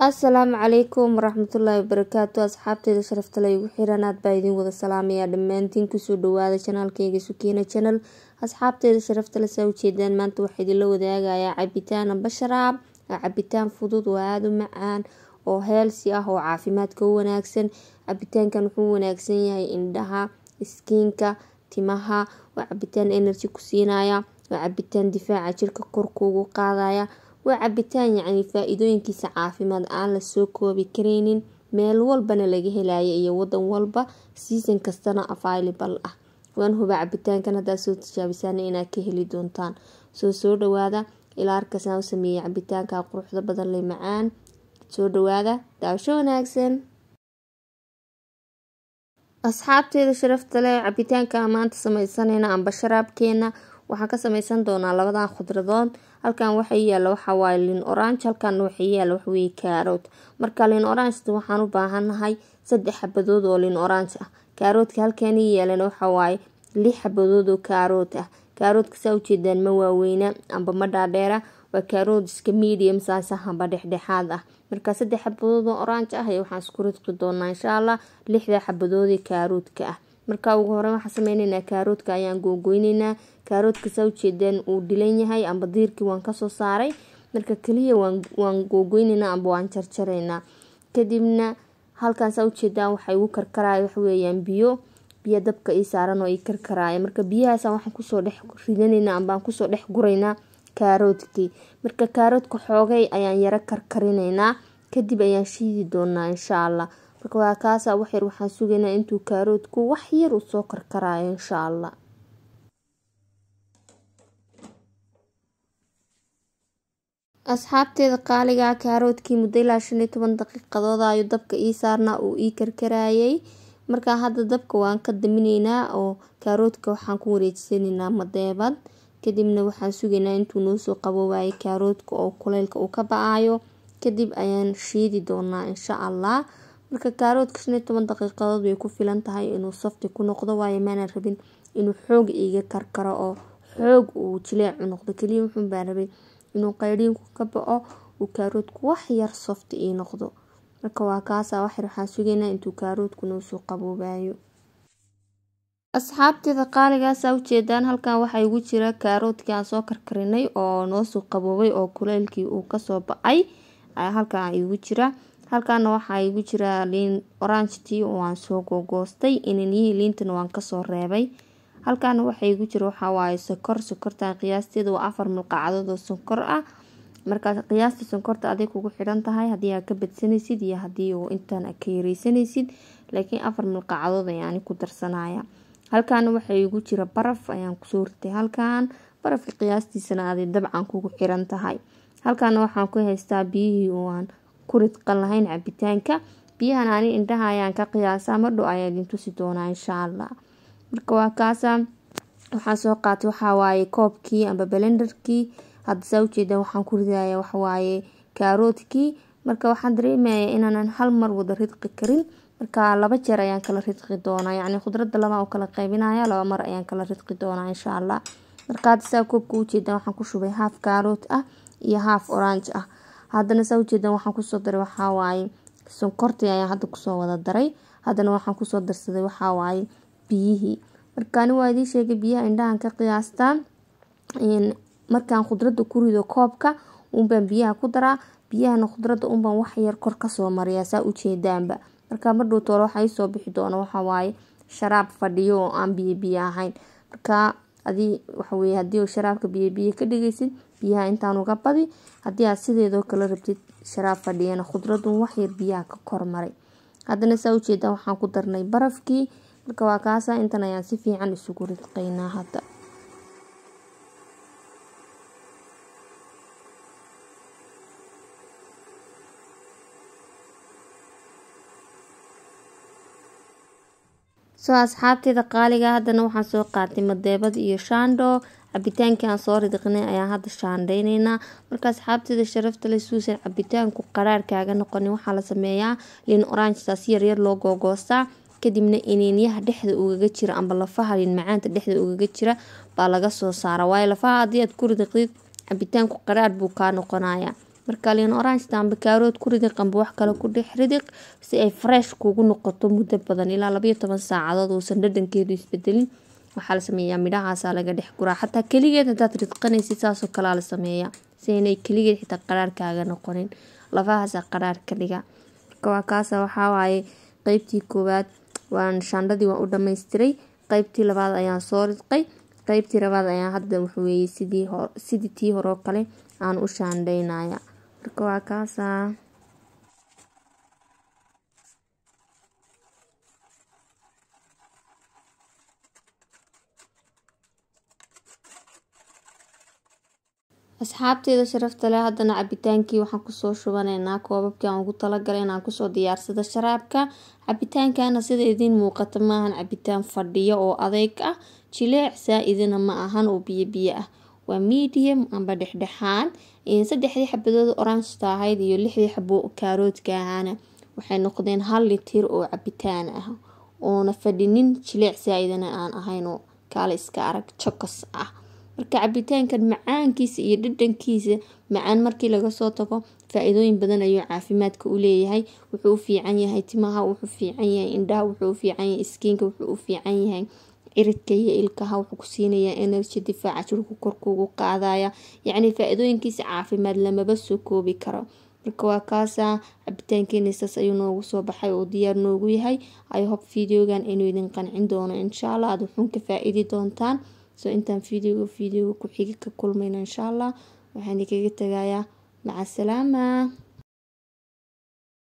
asalaamu calaykum waraxmatullaahi wabarakaatu asxaabteeda sharafta la igu xiran aad baa idin wada salaamaya dhammaantiin kusoo dhawaada janaalkeyga sukiina janal asxaabteeda sharafta le saa ujeedaan maanta waxaa idinla wadaagayaa cabitaan amba sharaab cabitaan fudud oo aada u macaan oo heelsi ah oo caafimaadka u wanaagsan cabitaankan wuxuu wanaagsan yahay indhaha iskiinka timaha waa cabitaan energy ku siinaya waa cabitaan difaaca jirka korkuugu qaadaya waa cabitaan yacni faa-iidooyinkiisa caafimaad aan lasoo koobi kareynin meel walbana laga helaya iyo wadan walba season kastana available ah waan hubaa cabitaankan haddaad soo tijaabisaan inaad ka heli doontaan soo soo dhawaada ilaa arkasaan u sameeyey cabitaanka quruxda badan le macaan soo dhawaada daawasho wanaagsan asxaabteeda sharafta leh cabitaanka maanta sameysanayna amba sharaabkeena waxaan ka sameysan doonaa labadan khudradood halkan waxa yaala waxawaaye lin orange halkan waxa yaala waxaweye kaarood marka lin orangeta waxaan u baahanahay saddex xabadood oo lin orange ah kaaroodka halkan yaalana waxawaaye lix xabadood oo kaarood ah kaaroodka saa ujeedaan ma waaweyna amba ma dhaadheera waa kaarood iska medium saasah amba dhexdhexaad ah marka saddex xabadood oo orange ah waxaan isku ridqi doonaa insha allah lixda xabadoodee kaaroodka ah marka ugu hore waxaan sameyneynaa kaaroodka ayaan googoyneynaa kaaroodka saa ujeedaan uu dhilan yahay amba diirkii waan kasoo saaray marka kaliya waan googoyneynaa amba waan jarjareynaa kadibna halkan saa ujeedaan waxa igu karkaraya waxaweyaan biyo biyo dabka ii saaran oo ii karkaraya marka biyahaas waxaan kusoo dhex ridaneynaa ambaan kusoo dhex guraynaa kaaroodkii marka kaaroodka xoogay ayaan yaro karkarineynaa kadib ayaan shiidi doonaa insha allah marka waa kaasa waxyar waxaan sugaynaa intuu kaaroodku wax yar uu soo karkarayo insha allah asxaabteeda qaaligaa kaaroodkii muddo ilaa shan iyo toban daqiiqadood ayuu dabka ii saarnaa uu ii karkarayay markaa hadda dabka waan ka daminaynaa oo kaaroodka waxaan ku wareejisaneynaa madeebad kadibna waxaan sugaynaa intuu noosoo qaboobayo kaaroodka oo kuleylka uu ka ba-ayo kadib ayaan shiidi doonaa insha allah marka kaaroodka shan iyo toban daqiiqadood bay ku filan tahay inuu safti ku noqdo waayo maana rabin inuu xoog iiga karkaro oo xoog uu jileecu noqdo kaliya wuxuun baa rabay inuu qayriinku ka bao uu kaaroodku wax yar softi ii noqdo marka waa kaasa waxyar waxaan sugaynaa intuu kaaroodku noosoo qaboobayo asxaabteeda qaaligaasa ujeedaan halkan waxaa igu jira kaaroodkii aan soo karkarinay oo noosoo qaboobay oo kuleylkii uu kasoo ba-ay halkan igu jira halkaana waxaa igu jira liin orangetii oo aan soo googoostay inaniyihii liintana waan kasoo reebay halkaana waxaa igu jira waxawaaye sokor sokortan qiyaasteeda waa afar milqacadood oo sonkor ah markaa qiyaasta sonkorta aday kugu xidhan tahay haddii aad ka badsanaysid iyo haddii uu intaan ka yareysanaysid laakiin afar milqacadood ayaani ku darsanaya halkaana waxaa igu jira baraf ayaan kusoo ritay halkan barafka qiyaastiisana aday dabcan kugu xiran tahay halkaana waxaan ku haystaa biyihii oo aan ku ridqan lahayn cabitaanka biyahan ani indhaha ayaan ka qiyaasaa madhow ayaa idin tusi doonaa insha allah marka waa kaasa waxaan soo qaatay waxawaaye koobkii amba balendarkii hadda saa ujeedaan waxaan ku ridaya waxawaaye kaaroodkii marka waxaan dareemaya inaanan hal mar wada ridqi karin marka laba jeer ayaan kala ridqi doonaa yacni khudradda laba u kala qaybinaya laba mar ayaan kala ridqi doonaa insha allah marka hadda saa koobka ujeedaan waxaan ku shubay haaf kaarood ah iyo haaf orange ah haddana saa ujeedaan waxaan kusoo daray waxawaaye sonkortii ayaan hadda kusoo wada daray haddana waxaan kusoo darsaday waxawaaye biyihii markaani waa idiin sheegay biyaha indhahan ka qiyaastaan markaan khudradda ku rido koobka unbaan biyaha ku daraa biyahana khudradda unbaan waxyar kor kasoo mariyaa saa ujeedaanba markaa madhow toole waxaa iisoo bixi doona waxawaaye sharaab fadhiyo oo aan biyo biyo ahayn markaa adii waxaweye haddii sharaabka biyo biyo ka dhigaysid biyaha intaan uga badi haddii aad sideedoo kale rabtid sharaab fadhiyana khudradun waxyar biyaha ka kormaray haddana saa ujeedaan waxaan ku darnay barafkii marka waa kaasa intan ayaan si fiican isugu ridqaynaa hadda soo asxaabteeda qaaliga haddana waxaan soo qaatay madeebad iyo shaandho cabitaankii aan soo ridqinay ayaan hadda shaandheyneynaa marka asxaabteeda sharafta le suusan cabitaanku qaraar kaaga noqonin waxaa la sameeyaa liin orangetaas yaryar loo googoostaa kadibna iniinyaha dhexda ugaga jira amba lafaha liin macaanta dhexda ugaga jira baa laga soo saara waayo lafaha haddii aad ku ridqdid cabitaanku qaraar buu kaa noqonaya marka liin orange amba kaarood ku ridiq amba wax kale ku dhex ridiq si ay fresh kugu noqoto muddo badan ilaa labayo toban saacadood uusan dhadhankeedu isbedelin waxaa la sameeyaa midhahaasaa laga dhex guraa xataa keligeed hadaad ridqanaysid saasoo kalea la sameeyaa si aynay keligeed xitaa qaraarkaaga noqonin lafahaasa qaraar ka dhiga marka waa kaasa waxawaaye qeybtii koowaad waan shaandhadii waan u dhammaystiray qeybtii labaad ayaan soo ridqay qeybtii labaad ayaan hadda waxweeye sidii sidii tii horeo kale aan u shaandhaynaya marka waa kaasaa asxaabteeda sharafta leh haddana cabitaankii waxaan kusoo shubanaynaa koobabkii aan ugu talagalay inaan kusoo diyaarsado sharaabka cabitaankana sida idiin muuqata maahan cabitaan fadhiyo oo adeyg ah jileec saa-idina ma ahan oo biyo biyo ah waa medium amba dhexdhexaan saddexdii xabadood orangeta ahayd iyo lixdii xabo kaaroodka ahaana waxay noqdeen hal litir oo cabitaan ah oona fadhinin jileec saa-idina aan ahayn oo kaale iska arag jokos ah marka cabitaankan macaankiisa iyo dhadhankiisa macaan markii laga soo tago faa-iidooyin badan ayuu caafimaadka u leeyahay wuxuu u fiican yahay timaha wuxuu fiican yahay indhaha wuxuu u fiican yahay iskiinka wuxuu u fiican yahay ciridka iyo ilkaha wuxuu ku siinayaa energy difaaca jirku korkuugu qaadaya yacni faa-iidooyinkiisa caafimaad lamaba soo koobi karo marka waa kaasa cabitaankeena saas ayuu noogu soo baxay oo diyaar noogu yahay i hope videogan inuu idin qancin doono insha allah aada wuxuun ka faa-iidi doontaan so intaan videoga videoga ku xigi ka kulmayno insha allah waxaan idinkaga tagayaa maca salaama